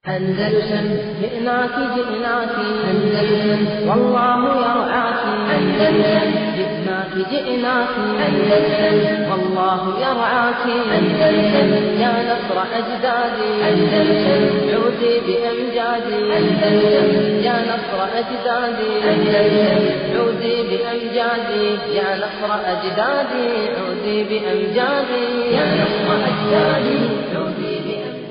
أندلسن جئناك جئناك أندلسن والله يرعاك أندلسن جئناك جئناك أندلسن والله يرعاك أندلسن يا نصر أجدادي أندلسن عودي بأمجادي أندلسن يا نصر أجدادي أندلسن عودي بأمجادي يا نصر أجدادي عودي بأمجادي يا نصر أجدادي عودي بأمجادي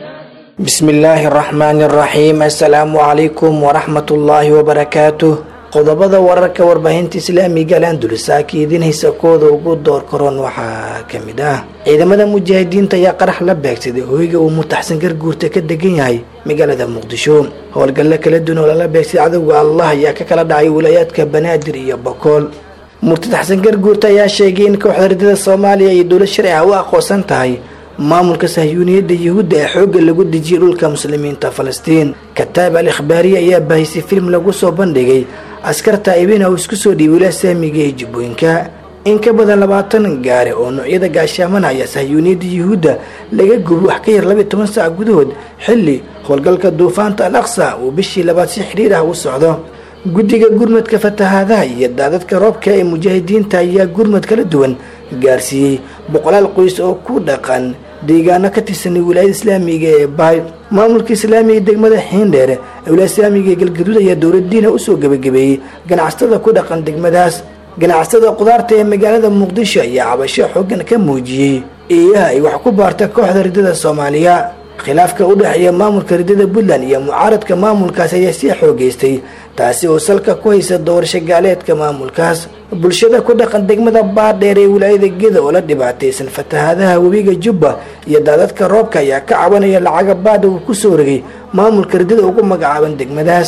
bismillaahi araxmaani araxiim assalaamu calaykum waraxmatullaahi wabarakaatuh qodobada wararka warbaahinta islaamiga alandulisa kiidinaysa kooda ugu door karoon waxaa kamid ah ciidamada mujaahidiinta ayaa qarax la beegsaday hoyga uu mutaxsan garguurta ka degan yahay magaalada muqdisho howlgallo kala duwan oo lala beegsaday cadowga allah ayaa ka kala dhacay wilaayaadka banaadir iyo bokool murtad xasan garguurta ayaa sheegay in kooxda ridada soomaaliya iyo dowlad sharci ah u aqoonsan tahay maamulka sahyuuniyadda yuhuudda ee xoogga lagu dejiyay dhulka muslimiinta falastiin kataab al ikhbaariye ayaa baahisay film lagu soo bandhigay askar taa'ibina uu isku soo dhiibay wilaa saamiga ee jubbooyinka in ka badan labaatan gaare oo noocyada gaashaamana ayaa sahyuuniyadda yuhuudda laga gubi wax ka yar labiyi toban saac gudahood xilli howlgalka duufaanta al aqsa uu bishii labaad si xidhiir ah u socdo guddiga gurmadka fatahaadaha iyo daadadka roobka ee mujaahidiinta ayaa gurmad kala duwan gaarsiiyey boqolaal qoys oo ku dhaqan deegaano ka tirsanay wilaayada islaamiga ee bahay maamulka islaamiga degmada xiindheer ee wilaayada islaamiga ee galgaduud ayaa dowladiina usoo gebagabeeyey ganacsatada ku dhaqan degmadaas ganacsatada qudaarta ee magaalada muqdisho ayaa cabasho xoogan ka muujiyey eeyaha ay wax ku baarta kooxda ridada soomaaliya khilaafka u dhexeeya maamulka ridada puntland iyo mucaaradka maamulkaas ayaa sii xoogeystay taasi oo salka ku haysa doorasho gaaleedka maamulkaas bulshada ku dhaqan degmada baadheer ee wilaayada geda oo la dhibaataysan fatahaadaha webiga jubba iyo daadadka roobka ayaa ka cabanaya lacaga baadha uu kusoo rogay maamulka ridada ugu magacaaban degmadaas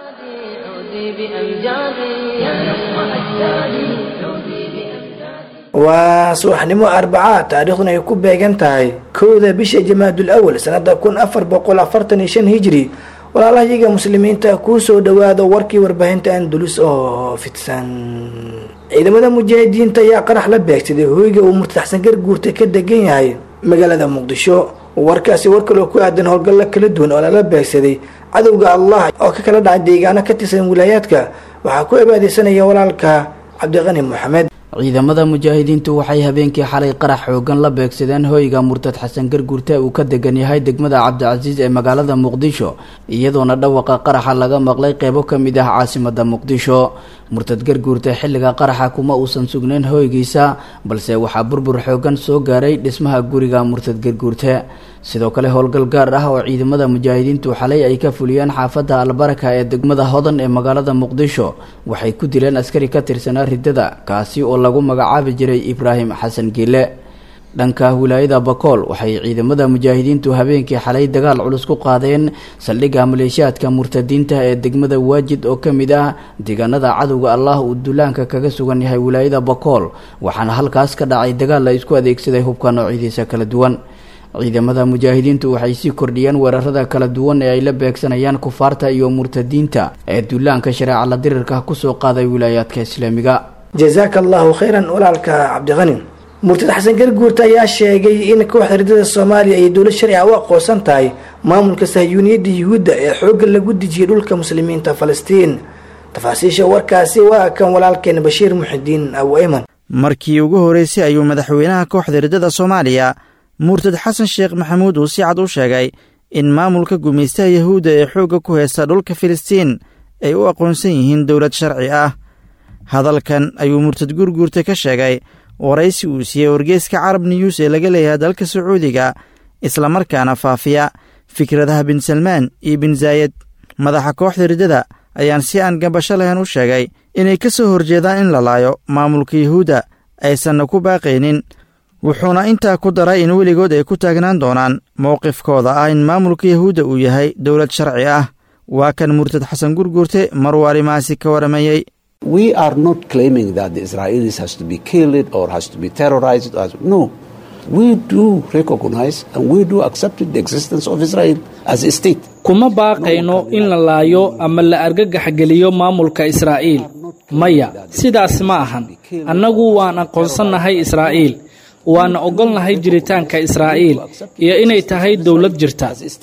عودي بأمجادي يا نصر أجدادي عودي بأمجادي waa subaxnimo arbacaa taariikhduna ay ku beegan tahay kowda bisha jamaadul awal sanada kun afar boqol afartan iyo shan hijri walaalahayaga muslimiinta kuu soo dhawaado warkii warbaahinta andulus oo fidsan ciidamada mujaahidiinta ayaa qarax la beegsaday hoyga uu murtaxsan garguurta ka degan yahay magaalada muqdisho warkaasi war kaloo ku aadan howlgallo kala duwan oo lala beegsaday cadowga allah oo ka kala dhacay deegaano ka tirsan wilaayaadka waxaa ku cibaadeysanaya walaalka cabdiqani moxamed ciidamada mujaahidiintu waxay habeenkii xalay qarax xoogan la beegsadeen hoyga murtad xasan garguurte uu ka degan yahay degmada cabdicasiis ee magaalada muqdisho iyadoona dhawaqa qaraxa laga maqlay qeybo ka mid ah caasimada muqdisho murtad garguurte xilliga qaraxa kuma uusan sugnayn hoygiisa balse waxaa burbur xoogan soo gaaray dhismaha guriga murtad garguurte sidoo kale howlgal gaar ah oo ciidamada mujaahidiintu xalay ay ka fuliyeen xaafadda albaraka ee degmada hodan ee magaalada muqdisho waxay ku dileen askari ka tirsanaa ridada kaasi oo lagu magacaabi jiray ibraahim xasan giile dhanka wilaayada bakool waxay ciidamada mujaahidiintu habeenkii xalay dagaal culus ku qaadeen saldhigga maleeshiyaadka murtadiinta ee degmada waajid oo ka mid ah deegaanada cadowga allah uu duulaanka kaga sugan yahay wilaayada bakool waxaana halkaas ka dhacay dagaal la isku adeegsaday hubka noocyadiisa kala duwan ciidamada mujaahidiintu waxay sii kordhiyeen weerarada kala duwan ee ay la beegsanayaan kufaarta iyo murtadiinta ee duulaanka shareeca la dirirka kusoo qaaday wilaayaadka islaamiga jazaaka allahu khayran walaalka cabdiqani murtad xasan garguurta ayaa sheegay in kooxda ridada soomaaliya iyo dowlad sharci ah u aqoonsan tahay maamulka sahyuuniyadda yuhuudda ee xoogga lagu dejiyay dhulka muslimiinta falastiin tafaasiisha warkaasi waa kan walaalkeen bashiir muxidiin abu ayman markii ugu horreysay ayuu madaxweynaha kooxda ridada soomaaliya murtad xasan sheekh maxamuud uu si cad u sheegay in maamulka gumaystaha yahuudda ee xoogga ku heysta dhulka filistiin ay u aqoonsan yihiin dowlad sharci ah hadalkan ayuu murtad gurguurta ka sheegay waraysi uu siiyey wargeeska carab niyuus ee laga leeyahay dalka sacuudiga islamarkaana faafiya fikradaha bin salmaan iyo bin zaayed madaxa kooxda riddada ayaan si aan gambasho lahayn u sheegay inay ka soo horjeedaan in la laayo maamulka yahuudda aysanna ku baaqaynin wuxuuna intaa ku daray in weligood ay ku taagnaan doonaan mowqifkooda ah in maamulka yahuudda uu yahay dowlad sharci ah waa kan murtad xasan gurguurte maruu arrimahaasi ka waramayey We are not claiming that the Israelis has to be killed or has to be terrorized. As, no. We do recognize and we do accept the existence of Israel as a state. kuma baaqayno in la laayo ama la argagaxgeliyo maamulka israa'iil maya sidaas ma ahan annagu waan aqoonsannahay israa'iil waana ogolnahay jiritaanka israa'iil iyo inay tahay dowlad jirta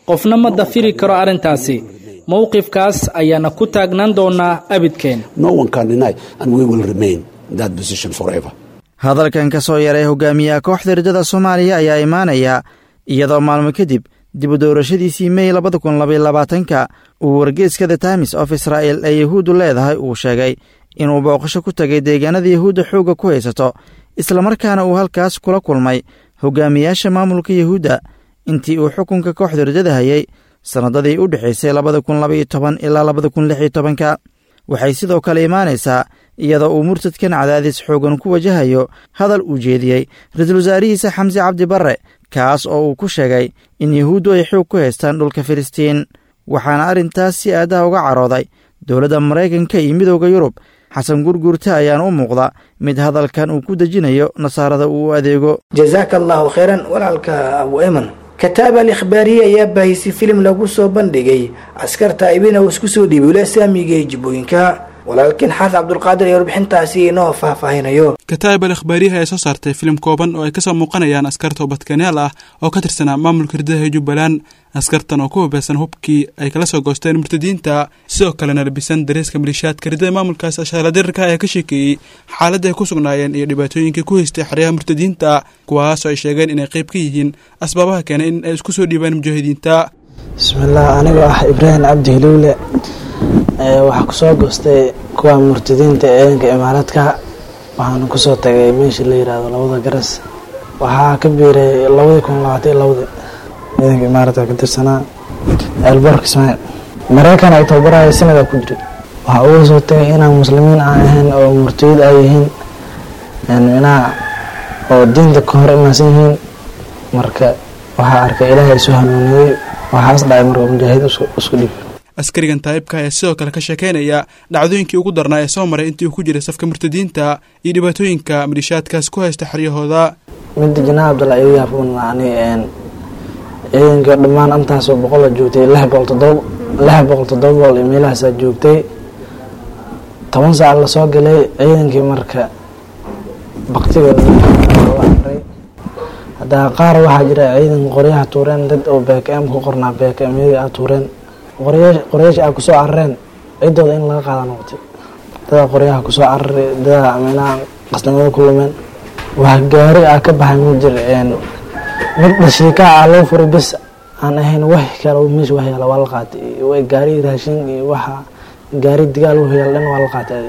qofna ma dafiri karo arrintaasi mowqifkaas ayaana ku taagnaan doonaa abidkeen No one can deny, and we will remain in that position forever. hadalkan ka soo yaray hogaamiyaha kooxda riddada soomaaliya ayaa imaanaya iyadoo maalmo kadib dib u doorashadiisii mey labada kun labayolabaatanka uu wargeeska the times of israa'el ee yahuuddu leedahay uu sheegay inuu booqasho ku tagay deegaanada yahuudda xoogga ku haysato islamarkaana uu halkaas kula kulmay hogaamiyaasha maamulka yahuudda intii uu xukunka kooxda riddada hayay sannadadii u dhexaysay labada kun labaiyo toban ilaa labada kun lix iyo tobanka waxay sidoo kale imaanaysaa iyadoo uu murtadkan cadaadis xoogan ku wajahayo hadal uu jeediyey ra-iisul wasaarihiisa xamse cabdi barre kaas oo uu ku sheegay in yahuuddu ay xoog ku haystaan dhulka filistiin waxaana arrintaas si aadaha uga carooday dowladda maraykanka iyo midooda yurub xasan gurguurta ayaana u muuqda mid hadalkan uu ku dejinayo nasaarada uu u adeego jazaaka allahu khayran walaalka abu eman kataab al ikhbaariye ayaa baahisay filim lagu soo bandhigay askarta ibina uu isku soo dhiibay ula saamiga ee jibbooyinka walaalkiin xaas cabdulqaadir ee warbixintaasi inoo faahfaahinayo kataa'ib al ikhbaariyaha ee soo saartay filim kooban oo ay kasoo muuqanayaan askar toobadkanaal ah oo ka tirsanaa maamulka ridaha ee jubbaland askartan oo ku hubeysan hubkii ay kala soo goosteen murtadiinta sidoo kalena labisan dareeska malishaadka ridada maamulkaas ashaaradirarka ayaa ka sheekeeyey xaaladda ay ku sugnaayeen iyo dhibaatooyinkii ku haystay xeryaha murtadiinta kuwaasoo ay sheegeen inay qayb ka yihiin asbaabaha keenay in ay isku soo dhiibaan mujaahidiinta bismillaah anigoo ah ibraahim cabdi hiliwle waxaa kusoo goostay kuwa murtadiinta ee eedanka imaaraadka waxaana kusoo tagay meesha la yiraahdo labada garas waxaa ka biiray labadii kun labaatan iyo labadii ciidanka imaaraadka ka tirsanaa elbork ismaail mareykan ay tababaraya sanada ku jiray waxaa uga soo tagay inaan muslimiin aan ahayn oo murtayid ay yihiin minaha oo diinta ka hor imaansan yihiin marka waxaa arkay ilaahay isu hanuuniyey waxaas dhacay marka mujaahid isku dhiib askarigan taa'ibka ayaa sidoo kale ka sheekeynaya dhacdooyinkii ugu darnaa ee soo maray intii uu ku jiray safka murtadiinta iyo dhibaatooyinka malishaadkaas ku haysta xeryahooda midda janaa cabdalla iga yaabuna ani ciidanka dhammaan intaasoo boqola joogtay lix boqol todoba lix boqol toddoba boqol iyo meelahaasaa joogtay toban saac lasoo galay ciidankii marka baktigooda aray haddaa qaar waxaa jira ciidan qoryaha tuureen dad oo bkm ku qornaa bkmyadii a tuureen qoryaasha a kusoo carareen ciddooda in laga qaada noqotay dadaa qoryaha kusoo cararay dadaa minaha qasnimada ku lumeen wax gaari ah ka baxay ma jir mid dhashiikaa ah loo furay bes aan ahayn wax kale meesha wax yaala waa la qaatay gaari raashin iyo waxa gaari digaal u yaal dhan waa la qaatay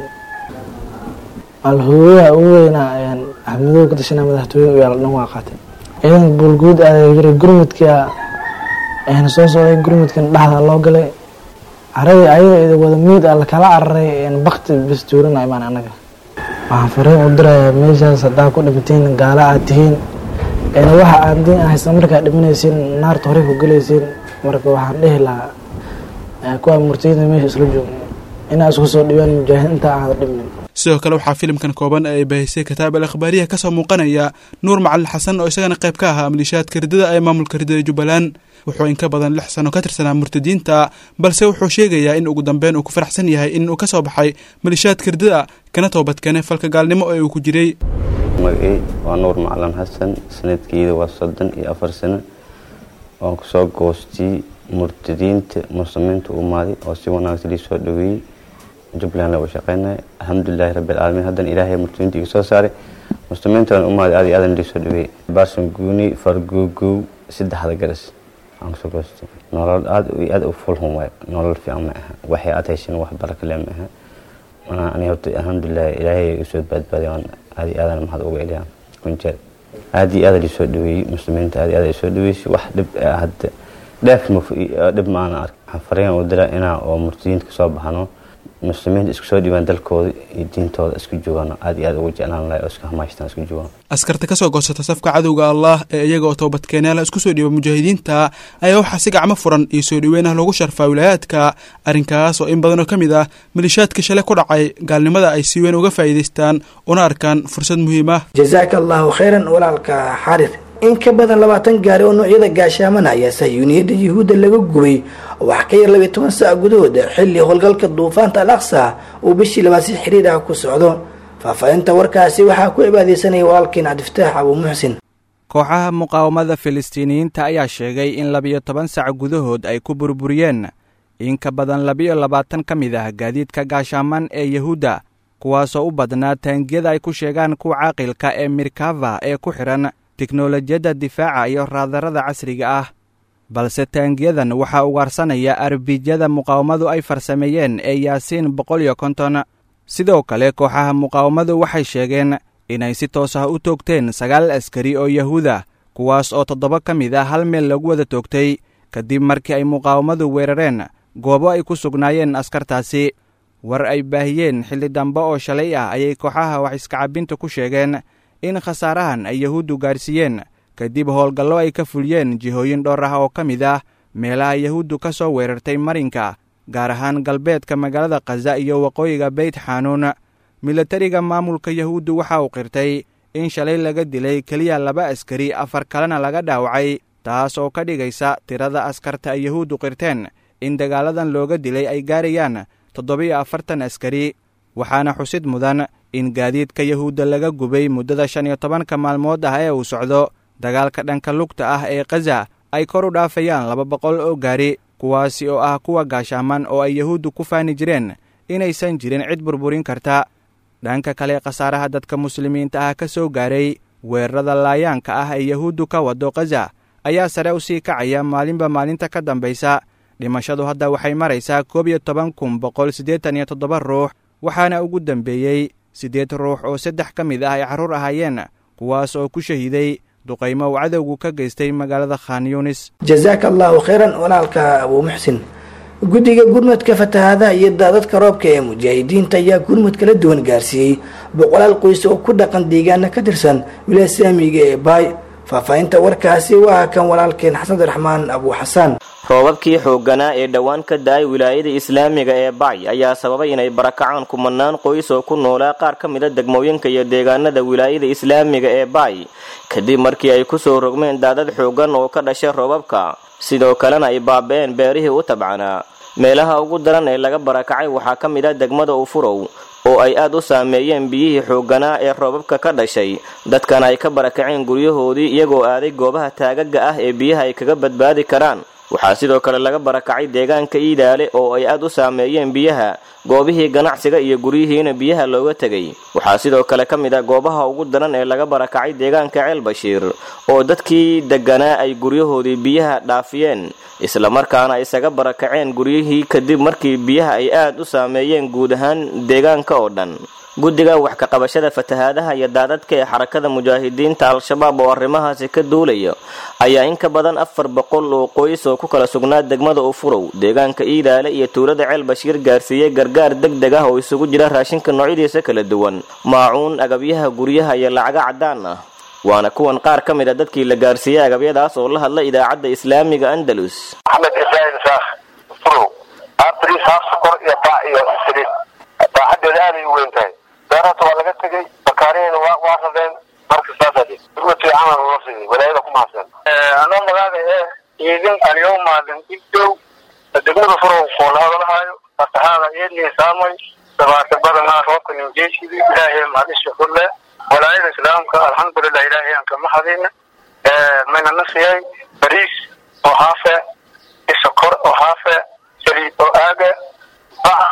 alhooyaha ugu weynaa axmedow ka tashanaa madaxtooyada u yaal dhan waa qaatay ciidanka buulguud aaday jiray gurmudka soo socday gurmudkan dhexda loo galay caradii ayada wada miid a lakala cararay bakti bes tuurana imaan anaga waxaan fariin u dirayaa meeshaas haddaa ku dhimatiin gaala aad tihiin waxa aad diin haysta markaad dhimanaysiin naarta horey ku gelaysiin marka waxaan dhihi lahaa kuwa murtiyada meesha isla joogna inaa isku soo dhibaan mujaahid intaa aada dhibnin sidoo kale waxaa filimkan kooban ee ay baahisay kataab al ikhbaariyaha kasoo muuqanaya nuur macalin xasan oo isagana qayb ka ahaa malishaadka ridada ee maamulka ridada jubbaland wuxuu in ka badan lix sano ka tirsanaa murtadiinta balse wuxuu sheegayaa in ugu dambeyn uu ku faraxsan yahay in uu kasoo baxay malishaadka ridada kana toobadkeenay falka gaalnimo ee uu ku jiray magacey waa nuur macalin xasan sanadkiida waa soddon iyo afar sano waan kusoo goostay murtadiinta muslimiinta umaaday oo si wanaagsan lii soo dhaweeyey jubbaland laga shaqeynaya alxamdulilahi rabbi alcaalamiin haddana ilaahay murtadiinta iga soo saaray muslimiintan umaaday aad iyo aadan lii soo dhaweeyey baarsan guuni fargogow saddexda garas aan kusoo goostay nolol aad iyo aad u fulhun waay nolol fiican ma aha waxay aad heshin wax barakale ma aha ani horta alxamdulilahi ilaahay usoo badbaaday aan aad iyo aadan maxad uga eliyaa kunjeer aad iyo aad lii soo dhaweeyey muslimiinta aad iyo aad ay soo dhaweysay wax dhib hadda dheef dhib ma aana ark waxaan fariin u dira inaa oo murtadiinta kasoo baxano muslimiinta isku soo dhibaan dalkooda iyo diintooda isku joogaan aad iyo aad ugu jeclaan lahay oo isku hamaashtaan isku joogaan askarta kasoo goosata safka cadowga allah ee iyaga oo toobadkeenyaala isku soo dhiiba mujaahidiinta ayaa waxaa si gacmo furan iyo soo dhaweyn ah loogu sharfaa wilaayaadka arrinkaas oo in badan oo ka mid ah malishaadka shalay ku dhacay gaalnimada ay si weyn uga faa'iidaystaan una arkaan fursad muhiim ah jazaaka allahu khayran walaalka xarir in ka badan labaatan gaari oo noocyada gaashaamana ayaa sahyuuniyadda yuhuudda laga gubay wax ka yar labiyo toban saac gudahooda xilli howlgalka duufaanta al aqsa uu bishii labaad si xiriir ah ku socdo faahfaahinta warkaasi waxaa ku cibaadeysanaya walaalkiin cabdifataax abuu muxsin kooxaha muqaawamada filistiiniyiinta ayaa sheegay in labiyo toban sac gudahood ay ku burburiyeen in ka badan labiyo labaatan ka mid ah gaadiidka gaashaaman ee yahuudda kuwaasoo u badnaa taangiyada ay ku sheegaan kuwa caaqilka ee mirkava ee ku xidhan tiknolojiyadda difaaca iyo raadarada casriga ah balse taangiyadan waxaa ugaarsanaya arbijyada muqaawamadu ay farsameeyeen ee yaasiin boqol iyo konton sidoo kale kooxaha muqaawamadu waxay sheegeen inay si toos ah u toogteen sagaal askari oo yahuuda kuwaas oo toddoba ka mid ah hal meel lagu wada toogtay kadib markii ay muqaawamadu weerareen goobo ay ku sugnaayeen askartaasi war ay baahiyeen xilli dambe oo shalay ah ayay kooxaha wax iskacabinta ku sheegeen in khasaarahan ay yahuuddu gaarsiiyeen kadib howlgallo ay ka fuliyeen jihooyin dhowr ah oo ka mid ah meelaha yahuuddu ka soo weerartay marinka gaar ahaan galbeedka magaalada khaza iyo waqooyiga beyt xanuun milatariga maamulka yahuuddu waxa uu qirtay in shalay laga dilay keliya laba askari afar kalena laga dhaawacay taas oo ka dhigaysa tirada askarta ay yahuuddu qirteen in dagaaladan looga dilay ay gaarayaan toddobiyo afartan askari waxaana xusid mudan in gaadiidka yahuudda laga gubay muddada shan iyo tobanka maalmood ah ee uu socdo dagaalka dhanka lugta ah ee khaza ay kor u dhaafayaan laba boqol oo gaari kuwaasi oo ah kuwa gaashaaman oo ay yahuuddu ku faani jireen inaysan jirin cid burburin karta dhanka kale khasaaraha dadka muslimiinta ah ka soo gaaray weerarada laayaanka ah ee yahuuddu ka wado khaza ayaa sare u sii kacaya maalinba maalinta ka dambaysa dhimashadu hadda waxay maraysaa koob iyo toban kun boqol siddeetan iyo toddoba ruux waxaana ugu dambeeyey siddeed ruux oo saddex ka mid ah ay carruur ahaayeen kuwaas oo ku shahiiday duqaymo uu cadowgu ka geystay magaalada khan yunis jazaaka allahu khayran walaalka abuu muxsin guddiga gurmadka fatahaadaha iyo daadadka roobka ee mujaahidiinta ayaa gurmud kala duwan gaarsiiyey boqolaal qoys oo ku dhaqan deegaana ka tirsan wilaaya saamiga ee baay faahfaahinta warkaasi waa kan walaalkeen xasan abdiraxmaan abuu xasaan roobabkii xoogganaa ee dhowaan ka da-ay wilaayada islaamiga ee bacy ayaa sababay inay barakacaan kumanaan qoys oo ku noolaa qaar ka mid a degmooyinka iyo deegaanada wilaayada islaamiga ee bacy kadib markii ay kusoo rogmeen daadad xooggan oo ka dhashay roobabka sidoo kalena ay baaba-een beerihii u tabcanaa meelaha ugu daran ee laga barakacay waxaa ka mid ah degmada ufurow oo ay aad u saameeyeen biyihii xoogganaa ee roobabka ka dhashay dadkana ay ka barakaceen guryahoodii iyagoo aaday goobaha taagaga ah ee biyaha ay kaga badbaadi karaan waxaa sidoo kale laga barakacay deegaanka iidaale oo ay aad u saameeyeen biyaha goobihii ganacsiga iyo guryihiina biyaha looga tegay waxaa sidoo kale ka mid ah goobaha ugu daran ee laga barakacay deegaanka ceel bashiir oo dadkii deganaa ay guryahoodii biyaha dhaafiyeen islamarkaana isaga barakaceen guryihii kadib markii biyaha ay aad u saameeyeen guud ahaan deegaanka oo dhan guddiga wax ka qabashada fatahaadaha iyo daadadka ee xarakada mujaahidiinta al-shabaab oo arrimahaasi ka duulaya ayaa in ka badan afar boqol oo qoys oo ku kala sugnaa degmada ufurow deegaanka iidaale iyo tuulada ceel bashiir gaarsiiyey gargaar deg deg ah oo isugu jira raashinka noocyadiisa kala duwan maacuun agabyaha guryaha iyo lacaga caddaan ah waana kuwan qaar ka mid a dadkii la gaarsiiyey agabyadaas oo la hadla idaacadda islaamiga andalus axmed ibraahim saakh ufurow abris haafsokor iyo baa iyo saliid baaxadeeda aaday u weyn tahay beerata waa laga tegey bakaarihina waa waa radeen marka saasa urmati camal loo siiyey walaayada ku mahadsan anoo magaaga ee ciidin aliyow maalin igdow degmada furow koolahadalahaayo fatahaada iyadnii saamay dabaata badanaa roobka nimjeeshidi ilaahay mahadisha kulle walaayada islaamka alxamdulilah ilaahay aan kama hadina mayna nasiyay bariis oo haafe isokor oo haafe saliid oo aaga bac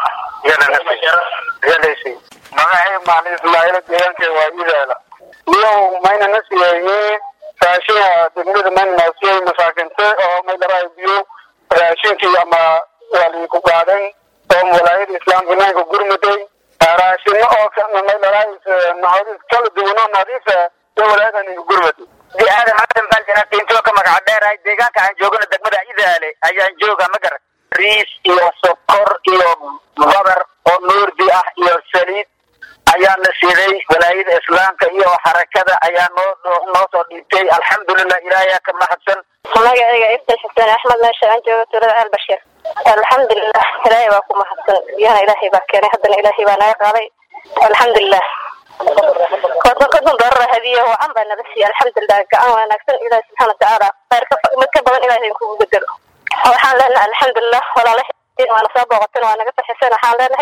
yalaysay magacay maalin ismaaciila deegaankeeda waa idaala niyow mayna nasiyay raashin degmada mayna naasiyay masaakinte oo maydharaa biyo raashinkii ama waalinku qaadan oo walaayada islaamka naanka gurmuday raashino oo maydharaa naxariis kala duwanoo nadiifa ee walaayada ninka gurmuday aadan xasan baan janaqiintoo ka magaca dheerahay deegaanka aan joogana degmada idaale ayaan jooga ma garan riis iyo sokor iyo badar oo nuurdi ah iyo saliid ayaa la siiday walaayada islaamka iyo xarakada ayaa noo noo soo dhiibtay alxamdulilah ilaahay ka mahadsan magacayga ibtal xuseen axmed meesha aan joogo tuulada ceel bashir alxamdulilah ilaahay baa ku mahadsan biyahana ilaahay baa keenay haddana ilaahay baa naga qaaday alxamdulilah kodon kodon doorar hadiya wacan baa naga siiyay alxamdulilah gacan wanaagsan ilaahi subxaana watacaala khayrka mid ka badan ilaahay kugu bedelo waxaan leenahay alxamdulilah walaalahay waana soo booqateen waa naga faxiseen waxaan leenahay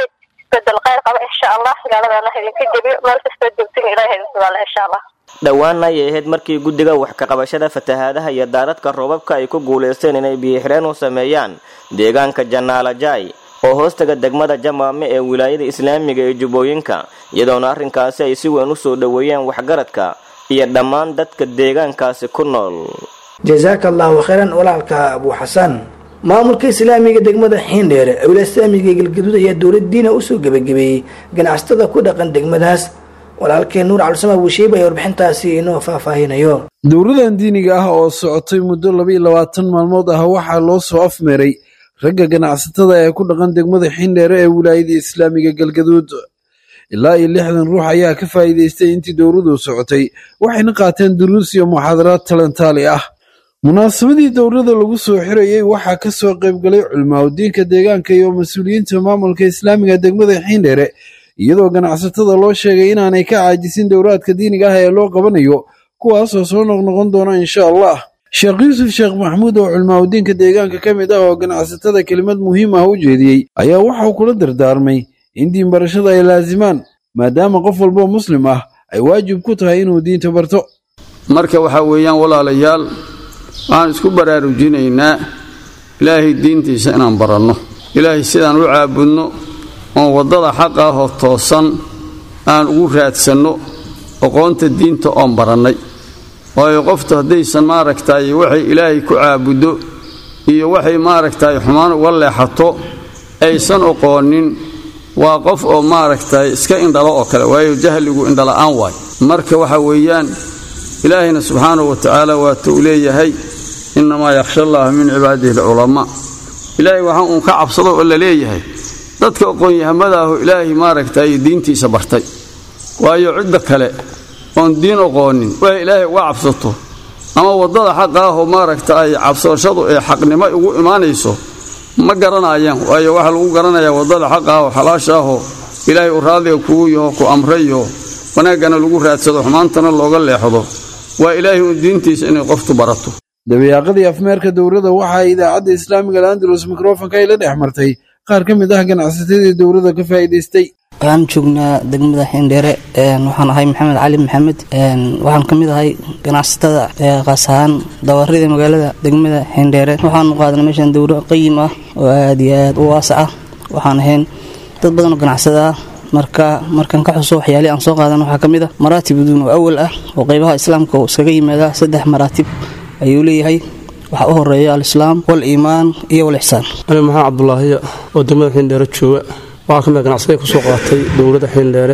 isbedel khayr qaba insha allah gaaladana idinka jebiyo meel kastoo joogtin ilahay idin sugaala insha allah dhowaan ayay ahayd markii guddiga wax ka qabashada fatahaadaha iyo daadadka roobabka ay ku guulaysteen inay biyo-xireen u sameeyaan deegaanka janaalajai oo hoostaga degmada jamaame ee wilaayada islaamiga ee jubbooyinka iyadoona arrinkaasi ay si weyn u soo dhoweeyeen waxgaradka iyo dhammaan dadka deegaankaasi ku nool jasaaka allahu khayran walaalka abu xasan maamulka islaamiga degmada xiindheer awla islaamiga galgaduud ayaa dowladiina usoo gebagabeeyey ganacsatada ku dhaqan degmadaas walaalkeen nuur cabdisama buusheib ayaa warbixintaasi inoo faahfaahinayo dowladan diiniga ah oo socotay muddo labaiyo labaatan maalmood ah waxaa loo soo afmeeray ragga ganacsatada ee ku dhaqan degmada xindheere ee wilaayada islaamiga galgaduud ilaa iyo lixdan ruux ayaa ka faa'iidaystay intii dowladu socotay waxayna qaateen duruus iyo muxaadaraad talantaali ah munaasabadii dowlada lagu soo xirayey waxaa ka soo qaybgalay culimaadudiinka deegaanka iyo mas-uuliyiinta maamulka islaamiga degmada xiindheere iyadoo ganacsatada loo sheegay inaanay ka caajisin dowraadka diiniga ah ee loo qabanayo kuwaasoo soo noqnoqon doona insha allah sheekh yuusuf sheekh maxamuud oo culimaadudiinka deegaanka ka mid ah oo ganacsatada kelimad muhiim ah u jeediyey ayaa waxauu kula dardaarmay in diin barashada ay laasimaan maadaama qof walboo muslim ah ay waajib ku tahay inuu diinta barto marka waxaa weeyaan walaalayaal waxaan isku baraarujinaynaa ilaahay diintiisa inaan baranno ilaahay sidaan u caabudno oon waddada xaqa ahoo toosan aan ugu raadsanno aqoonta diinta oon barannay waayo qoftu haddaysan maaragtay waxay ilaahay ku caabuddo iyo waxay maaragtay xumaan uga leexato aysan oqoonin waa qof oo maaragtay iska indhalo oo kale waayo jahligu indhala'aan waay marka waxa weeyaan ilaahayna subxaanahu wa tacaala waata uu leeyahay innamaa yakhsha allaha min cibaadihi alculamaa ilaahay waxaa uun ka cabsado oo la leeyahay dadka aqoon-yahamadaahu ilaahay maaragtay diintiisa bartay waayo cidda kale oon diin oqoonin waxay ilaahay uga cabsato ama waddada xaqa ahoo maaragta ay cabsashadu ee xaqnimo ugu imaanayso ma garanayaan waayo waxaa lagu garanayaa waddada xaqa ahoo xalaasha ahoo ilaahay uu raadiga kugu yaho ku amrayo wanaaggana lagu raadsado xumaantana looga leexdo waa ilaahay uun diintiisa inay qoftu barato dabayaaqadii afmeerka dowladda waxaa idaacadda islaamiga al'andalus mikrofonka ay la dhex martay qaar ka mid ah ganacsatadii dowladda ka faa'iidaystay waxaan joognaa degmada xindheere waxaan ahay maxamed cali maxamed waxaan ka mid ahay ganacsatada qaas ahaan dawarida magaalada degmada xindheere waxaanu qaadanay meeshan dowro qayim ah oo aad iyo aad u waasac ah waxaan ahayn dad badan oo ganacsada ah marka markaan ka xuso waxyaalihii aan soo qaadan waxaa ka mid ah maraatib duun oo awal ah oo qaybaha islaamka uu iskaga yimaada saddex maraatib ayuu leeyahay waxaa u horeeya alislaam waliimaan iyo walixsaan ani maxamed cabdulaahiya oo degmada xindheere jooga waxaa ka mid ganacsaday kusoo qaatay dowladda xindheere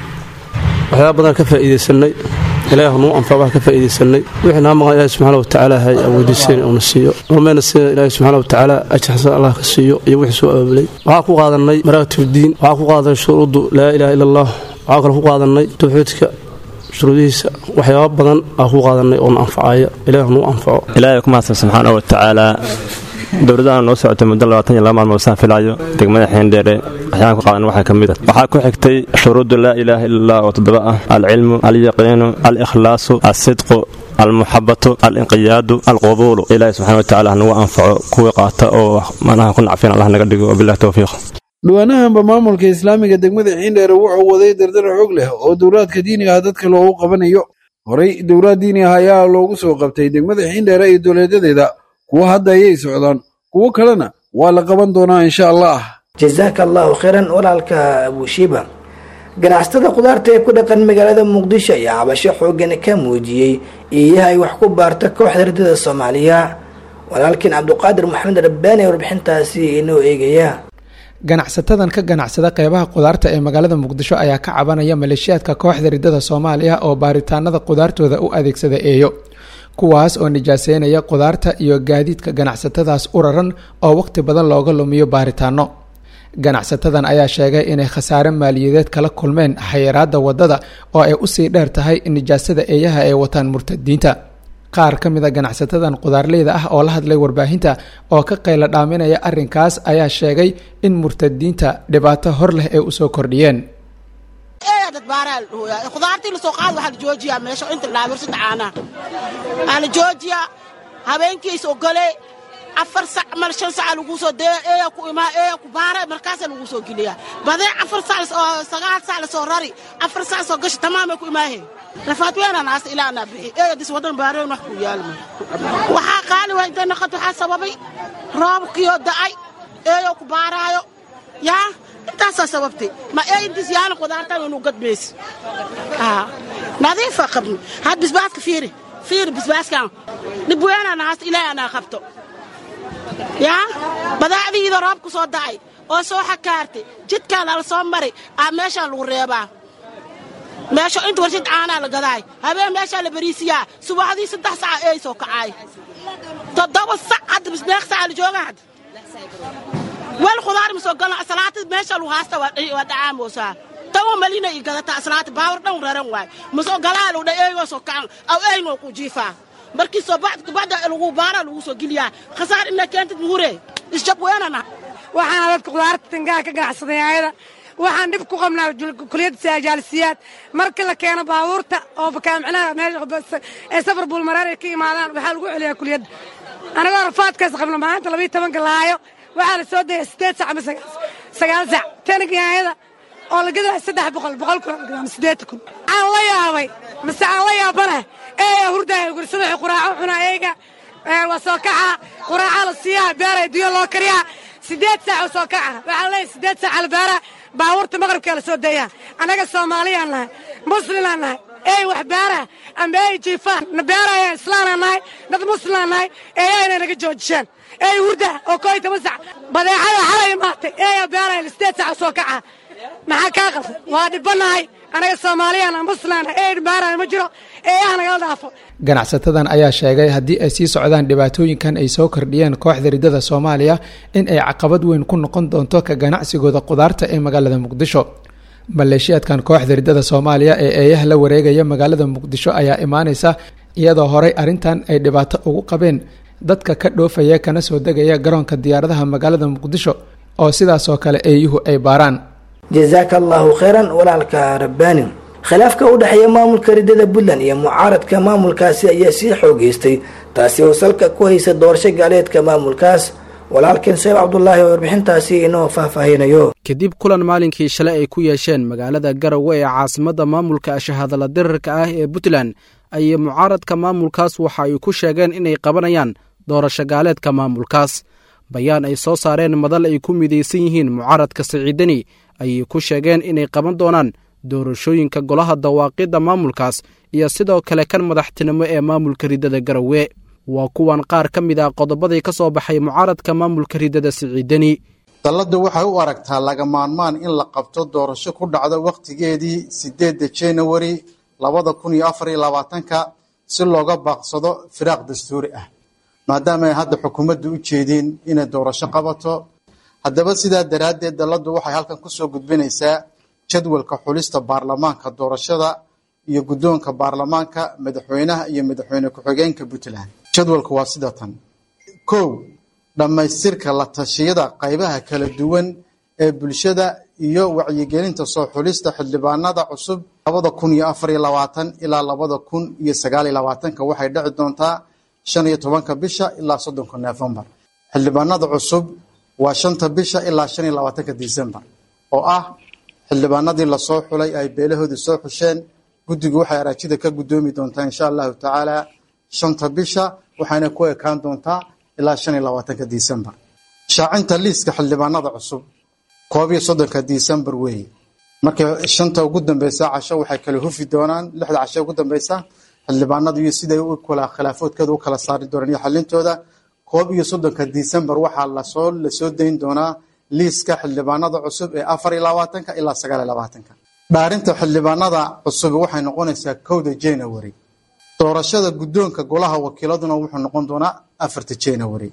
waxyaaba badan ka faa'iidaysanay ilaah nuu anfabaha ka faa'iidaysanay wixii naa maqan ilaahi subxaana wa tacaala hay awoodiiseen uuna siiyo rumayna sida ilaahi subxaana wa tacaala ajarxasan allah ka siiyo iyo wixii soo abaabulay waxaa ku qaadanay maraatib diin waxaa ku qaadanay shuruuddu laa ilaaha ila allah waxaa kale ku qaadanay tawxiidka shuruudihiisa waxyaaba badan aa ku qaadanay oona anfacaya ilaah nuu anfaco ilaahay ku mahadsan subxaana wa tacaala dowladdaana noo socotay muddo labaatan iyo laba maalmood saan filaayo degmada xeendheere waxyaan ku qaadan waxaa ka mid a waxaa ku xigtay shuruuddu laa ilaaha ila allah oo toddoba ah alcilmu alyaqiinu alikhlaasu alsidqu almuxabatu alinqiyaadu alqubuulu ilaahi subxana wa tacala hanagu anfaco kuwii qaata oo manaha ku nacfin allah naga dhigo wabilahi towfiiq dhawaanahanba maamulka islaamiga degmada xiindheere wuxuu waday dardar xoog leh oo dowlaadka diiniga ah dadka loogu qabanayo horey dowlaad diini ah ayaa loogu soo qabtay degmada xiindheere iyo dowlaadadeeda kuwo hadda ayay socdaan kuwo kalena waa la qaban doonaa insha allah jasaaka allahu khayran walaalka abushiba ganacsatada khudaarta ee ku dhaqan magaalada muqdisho ayaa cabasho xoogan ka muujiyey iiyaha ay wax ku baarta kooxda ardada soomaaliya walaalkiin cabduqaadir maxamed rabbaani ee warbixintaasi inoo eegaya ganacsatadan ka ganacsada qeybaha qudaarta ee magaalada muqdisho ayaa ka cabanaya maleeshiyaadka kooxda ridada soomaaliya oo baaritaanada qudaartooda u adeegsada eeyo kuwaas oo nijaaseynaya qudaarta iyo gaadiidka ganacsatadaas u raran oo waqti badan looga lumiyo baaritaano ganacsatadan ayaa sheegay inay khasaare maaliyadeed kala kulmeen xayiraada wadada oo ay usii dheer tahay nijaasada eeyaha ay wataan murtadiinta qaar ka mid a ganacsatadan qudaarleyda ah oo la hadlay warbaahinta oo ka qayla dhaaminaya arrinkaas ayaa sheegay in murtadiinta dhibaato hor leh ay usoo kordhiyeen khudaartii lasoo qaad waxaa la joojiyaa meesha inta dhaamirsa tacaanaa aa la joojiyaa habeenkiis ogole afar sac mal shan saca lagu soo daya eeya ku imaa eeya ku baara markaasa lagu soo geliyaa badee afar sac oo sagaal sac lasoo rari afar sac soo gasha tamaamay ku imaaheen rafaad weynaan haasta ilaa anaa bixi eeya dis wadan baareen wax ku yaalma waxaa qaali waa intay naqad waxaa sababay roobkiyo da'ay eeyo ku baaraayo yaa intaasaa sababtay ma ee intiis yaana qudaartan inuu gadmaysi nadiifa qabni had bisbaaska fiiri fiiri bisbaaskan dhib weynaan haasta ilaahay anaa qabto yaa badaacdiida roob ku soo da'ay oo soo xakaartay jidkaan ala soo maray aa meeshaan lagu reebaa meesha inta warshad caanaa la gadaay habeen meeshaa la bariisiyaa subaxdii saddex saca eey soo kacaay toddoba sac hadda bisneeq saca la jooga hadda weel khudaar ma soo galan asalaata meesha lagu haasta waa dhacaamosaa tawa malina i gadata asalaata baawar dhan raran waay masoo galaa lagu dha eeygoo soo kacan aw eeynoo ku jiifaa markii soo bacda lagu baara lagu soo geliyaa khasaar ina keentid muhure isjab weynana waxaana dadka khudaarta tangaha ka ganacsaday ayada waxaan dhib ku qabnaa kuliyadda saajaalisiyaad marka la keeno baabuurta oo bakaamicnaha meesha ee safar buulmareer ay ka imaadaan waxaa lagu celiyaa kuliyadda anagoo rafaadkaas qabna maalinta labayo tobanka laayo waxaa la soo daya siddeed sac ama sagaal sac tanigaayada oo la gadaa saddex boqol boqol kun ama siddeetan kun aan la yaabay mase aan la yaabana eeyaa hurdaaya gursada quraaco cunaa eega waa soo kaca quraaca la siiyaa beeray duyo loo kariyaa siddeed saac oo soo kaca waxaa leeyahay siddeed saac albaara baabuurta maqribkaa la soo dayaa annaga soomaaliyaan nahay muslimaan nahay eey wax beara amba ey jiifaan na beerayaan islaanaan nahay dad muslimaan nahay eeyaa inay naga joojishaan eey hurda oo koo iyo toban sac badeecada xalay imaatay eeyaa beeraya siddeed saac oo soo kaca maxaa kaa qaldan waa dhibanahay anaga soomaaliyaan muslimaan nahay eey beeraya ma jiro eeyaha nagala dhaafo ganacsatadan ayaa sheegay haddii ay sii socdaan dhibaatooyinkan ay soo kordhiyeen kooxda riddada soomaaliya in ay caqabad weyn ku noqon doonto ka ganacsigooda qudaarta ee magaalada muqdisho maleeshiyaadkan kooxda riddada soomaaliya ee eeyaha la wareegaya magaalada muqdisho ayaa imaaneysa iyadoo horey arrintan ay dhibaato ugu qabeen dadka ka dhoofaya kana soo degaya garoonka diyaaradaha magaalada muqdisho oo sidaasoo kale eeyuhu ay baaraan jazaaka allahu khayran walaalka rabbaani khilaafka u dhexeeya maamulka riddada puntland iyo mucaaradka maamulkaasi ayaa sii xoogeystay taasi oo salka ku haysa doorasho gaaleedka maamulkaas walaalkeen sheekh cabdulaahi oo warbixintaasi inoo faahfaahinayo kadib kulan maalinkii shalay ay ku yeesheen magaalada garowe ee caasimadda maamulka shahadala dirarka ah ee puntland ayay mucaaradka maamulkaas waxa ay ku sheegeen inay qabanayaan doorasho gaaleedka maamulkaas bayaan ay soo saareen madal ay ku midaysan yihiin mucaaradka siciidani ayay ku sheegeen inay qaban doonaan doorashooyinka golaha dawaaqidda maamulkaas iyo sidoo kale kan madaxtinimo ee maamulka riddada garowe waa kuwan qaar ka mid ah qodobadii ka soo baxay mucaaradka maamulka riddada siciidani dalladdu waxay u aragtaa laga maarmaan in la qabto doorasho ku dhacdo wakhtigeedii siddeedda januari labada kun iyo afar iyo labaatanka si looga baaqsado firaaq dastuuri ah maadaama ay hadda xukuumaddu u jeediin inay doorasho qabato haddaba sidaa daraaddeed dalladdu waxay halkan ku soo gudbinaysaa jadwalka xulista baarlamaanka doorashada iyo guddoonka baarlamaanka madaxweynaha iyo madaxweyne ku-xigeenka puntland jadwalku waa sida tan kow dhammaystirka la tashiyada qaybaha kala duwan ee bulshada iyo wacyigelinta soo xulista xildhibaanada cusub labada kun iyo afar iyo labaatan ilaa labada kun iyo sagaal iyo labaatanka waxay dhici doontaa shan iyo tobanka bisha ilaa soddonka nofembar xildhibaanada cusub waa shanta bisha ilaa shan iyo labaatanka disembar oo ah xildhibaanadii lasoo xulay ay beelahoodii soo xusheen guddigu waxay araajida ka guddoomi doontaa insha allahu tacaala shanta bisha waxayna ku ekaan doontaa ilaa shan iyo labaatanka disembar shaacinta liiska xildhibaanada cusub koob iyo soddonka disembar weeye marka shanta ugu dambeysa casho waxay kala hufi doonaan lixda casho ugu dambeysa xildhibaanadu iyo siday u kala khilaafoodkooda u kala saari doonaan iyo xalintooda koob iyo soddonka disembar waxaa lasoo lasoo dayn doonaa liiska xildhibaanada cusub ee afar iyo labaatanka ilaa sagaal iyo labaatanka dhaarinta xildhibaanada cusub waxay noqonaysaa kowda january doorashada guddoonka golaha wakiiladuna wuxuu noqon doonaa afarta january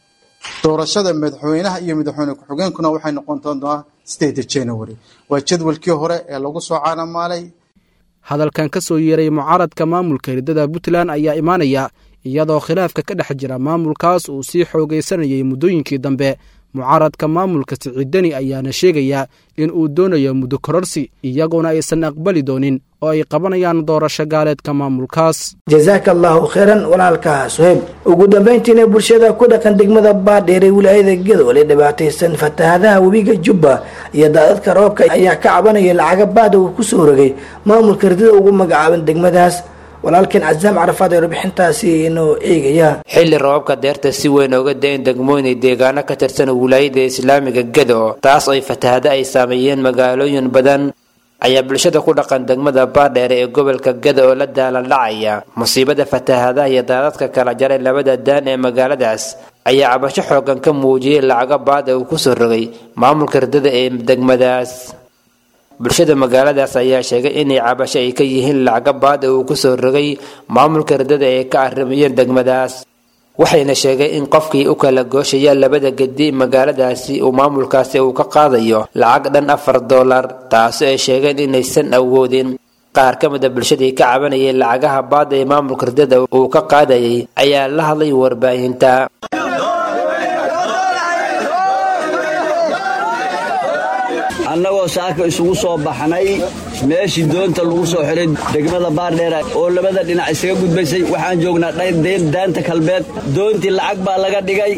doorashada madaxweynaha iyo madaxweyne ku-xigeenkuna waxay noqon doontaa sideeda january waa jadwalkii hore ee lagu soo caanamaalay hadalkan ka soo yeeray mucaaradka maamulka riddada puntland ayaa imaanaya iyadoo khilaafka ka dhex jira maamulkaas uu sii xoogaysanayay muddooyinkii dambe mucaaradka maamulka siciidani ayaana sheegaya in uu doonayo muddo kororsi iyaguna aysan aqbali doonin oo ay qabanayaan doorasho gaaleedka maamulkaas jazaaka allahu khayran walaalka suheyb ugu dambayntiina bulshada ku dhaqan degmada baadheere wilaayada gadoole dhibaataysan fatahadaha webiga jubba iyo daadadka roobka ayaa ka cabanaya lacaga baada uu kusoo rogay maamulka ridada ugu magacaaban degmadaas walaalkeen casaam carafaad ee warbixintaasi inoo eegaya xilli roobabka deerta si weyn ooga da-in degmooyin deegaano ka tirsan wilaayada islaamiga gado taas oo fatahada ay saameeyeen magaalooyin badan ayaa bulshada ku dhaqan degmada baadheere ee gobolka gada oo la daalandhacaya musiibada fatahadaha iyo daadadka kala jaray labada daan ee magaaladaas ayaa cabasho xoogan ka muujiyay lacaga baada uu kusoo rogay maamulka ridada ee degmadaas bulshada magaaladaas ayaa sheegay inay cabasho ay ka yihiin lacaga baada uu kusoo rogay maamulka ridada ee ka arrimayeen degmadaas waxayna sheegay in qofkii u kala gooshaya labada gedi magaaladaasi uu maamulkaasi uu ka qaadayo lacag dhan afar dollar taasi ay sheegeen inaysan awoodin qaar ka mid a bulshadii ka cabanayay lacagaha baada ee maamulka ridada uu ka qaadayay ayaa la hadlay warbaahinta annagoo saaka isugu soo baxnay meeshii doonta lagu soo xiray degmada baardheera oo labada dhinac isaga gudbaysay waxaan joognaa daanta kalbeed doontii lacag baa laga dhigay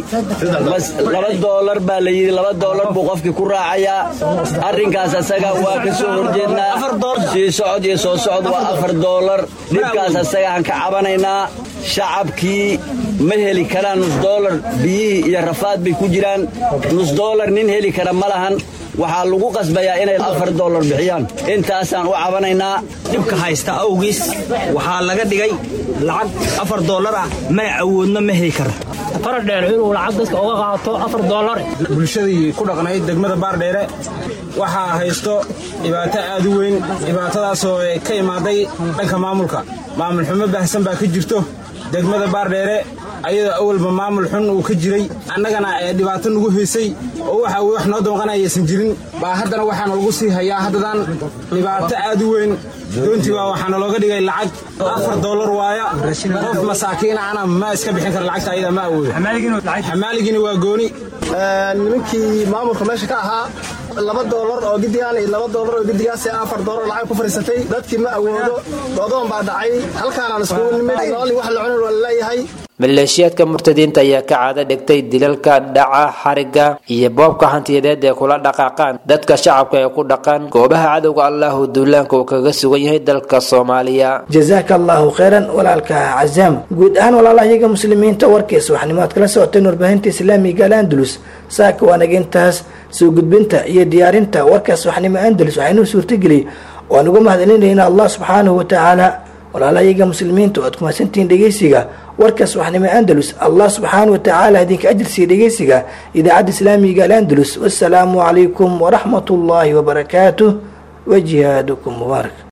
laba doolar baa la yidhi laba doolar buu qofkii ku raacayaa arrinkaas asaga waa ka soo horjeednaa sii socod iyo soo socod waa afar doolar dhibkaas asagaan ka cabanaynaa shacabkii ma heli karaan nus doolar biyihii iyo rafaad bay ku jiraan nus doolar nin heli kara ma lahan waxaa lagu qasbayaa inay afar doolar bixiyaan intaasaan u cabanaynaa dhibka haysta awgiis waxaa laga dhigay lacag afar doolar ah mana awoodno ma heli kara faradheer inuu lacag dadka uga qaato afar doolar bulshadii ku dhaqnayd degmada baardheere waxaa haysto dhibaato aad u weyn dhibaatadaasoo ka imaaday dhanka maamulka maamul xumo baahsan baa ka jirto degmada baardheere ayadoo awalba maamul xun uu ka jiray annagana ee dhibaato nagu haysay oo waxa wax noo doonqanayaysan jirin baa haddana waxaana lagu sii hayaa haddadan dhibaato aad u weyn doontii baa waxaana looga dhigay lacag afar doolar waaya qof masaakiina ana ma iska bixin kara lacagta ayada ma awoodo xamaaligiina waa gooni nimankii maamulka meesha ka ahaa laba doolar oo gidigaan iyo laba doolar oo gidigaas afar doolar lacag ku fariisatay dadkii ma awoodo doodoon baa dhacay halkaanaan iskugu nimid noolii wax la cunin waa laleeyahay maleeshiyaadka murtadiinta ayaa ka caado dhigtay dilalka dhaca xariga iyo boobka hantiyadeed ee kula dhaqaaqaan dadka shacabka ee ku dhaqan goobaha cadowga allahu duulaanka uu kaga sugan yahay dalka soomaaliya jazaaka allahu khayran walaalka cazaam guud ahaan walaalahayaga muslimiinta warkiisa waxnimo aad kala socoteen warbaahinta islaamiga al andalus saaka waanaga intaas soo gudbinta iyo diyaarinta warkaas waxnimo andalus waxaynuu suurtageliyay waan ugu mahadcelinayna allah subxaanahu watacaala walaalahayaga muslimiinta oo aad ku mahadsantihiin dhegeysiga warkaas waxnimo andalus allah subxaana watacaala idinka ajirsiiya dhegeysiga idaacadda islaamiga al andalus wasalaamu calaykum waraxmat ullaahi wabarakaatuh wa jihaadukum mubaarak